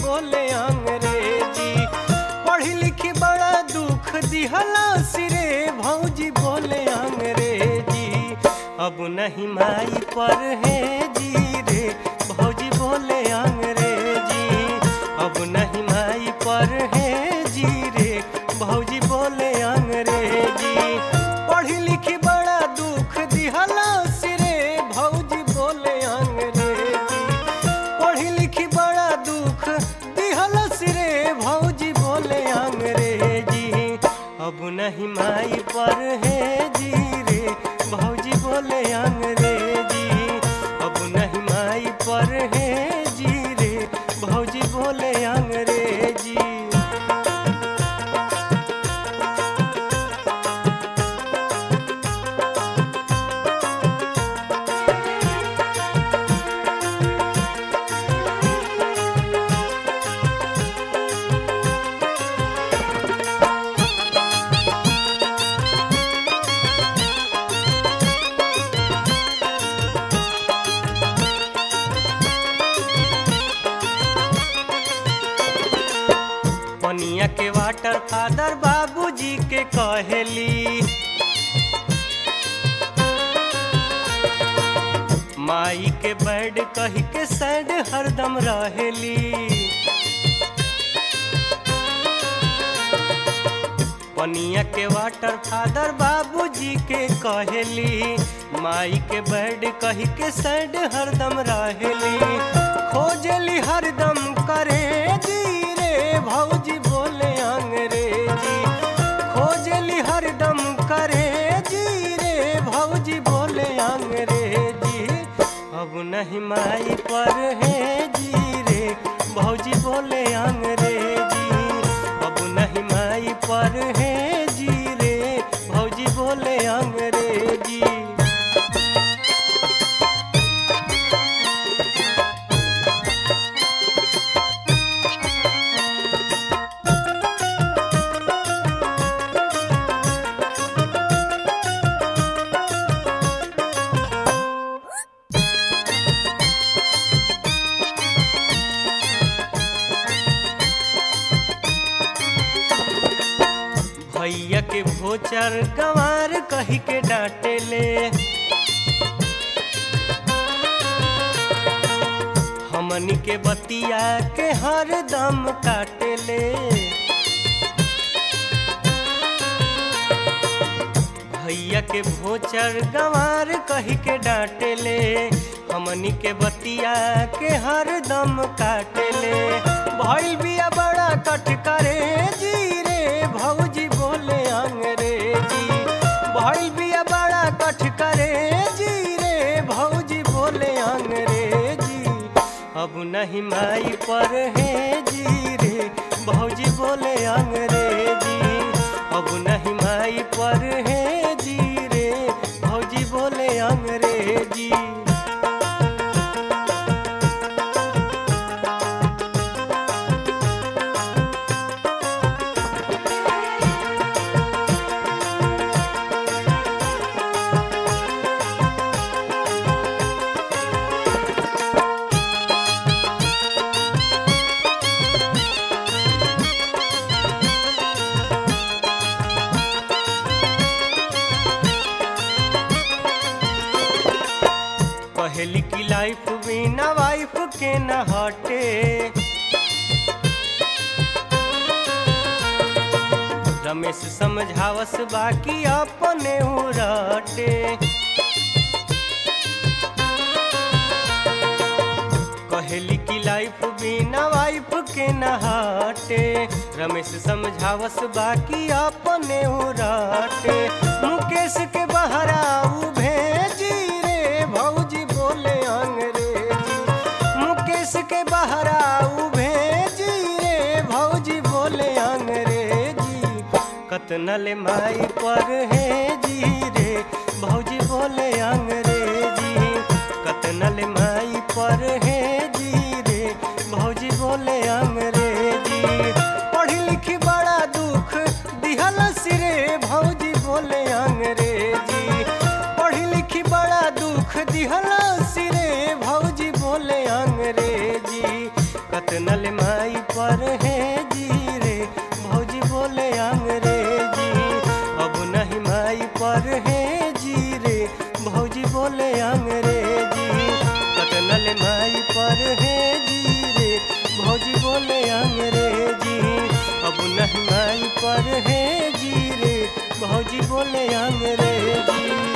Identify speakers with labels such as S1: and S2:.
S1: बोले अंग्रेजी पढ़ी लिखी बड़ा दुख दिहला सिरे भौजी बोले अंग्रेजी अब नहीं माई पर है जी रे भौजी बोले अंग्रेजी अब नहीं माई पर है जी रे भौजी बोले अंग्रेजी पढ़ी लिखी बड़ा दुख दिहला सिरे भौजी बोले अंग्रेजी पढ़ी लिखी बड़ा दुख दिहला सिरे भौजी बोले अंग्रेजी अब नहीं माई पर है जी रे भौजी बोले अंग्रेजी अब नहीं माई पर है जी रे भौजी बोले अंग्रेजी पनिया के वाटर फादर बाबूजी के कहेली माई के बैड कही के सैड हरदम रहेली पनिया के वाटर फादर बाबूजी के कहेली माई के बैड कही के सैड हरदम रहेली खोजली हरदम करे जी रे भौजी बोले अंग्रेजी खोजली हरदम करे जी रे भौजी बोले अंग्रेजी अब नहीं माई पर है जी रे भौजी बोले अंग्रेजी अब नहीं माई पर है जी रे भौजी बोले अंग्रेजी भैया के भोचर गंवार कही के डांटे ले हमनी के बतिया के हर दम काटे ले भैया के भोचर गंवार कही के डांटे ले हमनी के बतिया के हर दम काटे ले भइल बिया बड़ा कट करे जी रे भौजी बोले अंग्रेजी भइल बिया बड़ा कट करे जी रे भौजी बोले अंग्रेजी अब नहीं माई पर है जी रे भौजी बोले अंग्रेजी अब नहीं माई पर है जी रे भौजी बोले अंग्रेजी पहली की लाइफ बिना वाइफ के न हटे रमेश समझावस बाकी अपने उराटे कहली की लाइफ बिना वाइफ के न हटे रमेश समझावस बाकी अपने उराटे मुकेश के बहराऊ भेजी रे भौजी बोले अंग्रेजी मुकेश के बहराऊ भेजी रे भौजी बोले अंग्रेजी कतनल माई पर है जी रे भौजी बोले अंग्रेजी कतनल माई पर है जी रे भौजी बोले अंग्रेजी पढ़ी लिखी बड़ा दुख दिहल सिरे भौजी बोले अंग्रेजी पढ़ी लिखी बड़ा दुख दिहल सिरे भौजी बोले अंग्रेजी कतनल माई भौजी बोले अंग्रेजी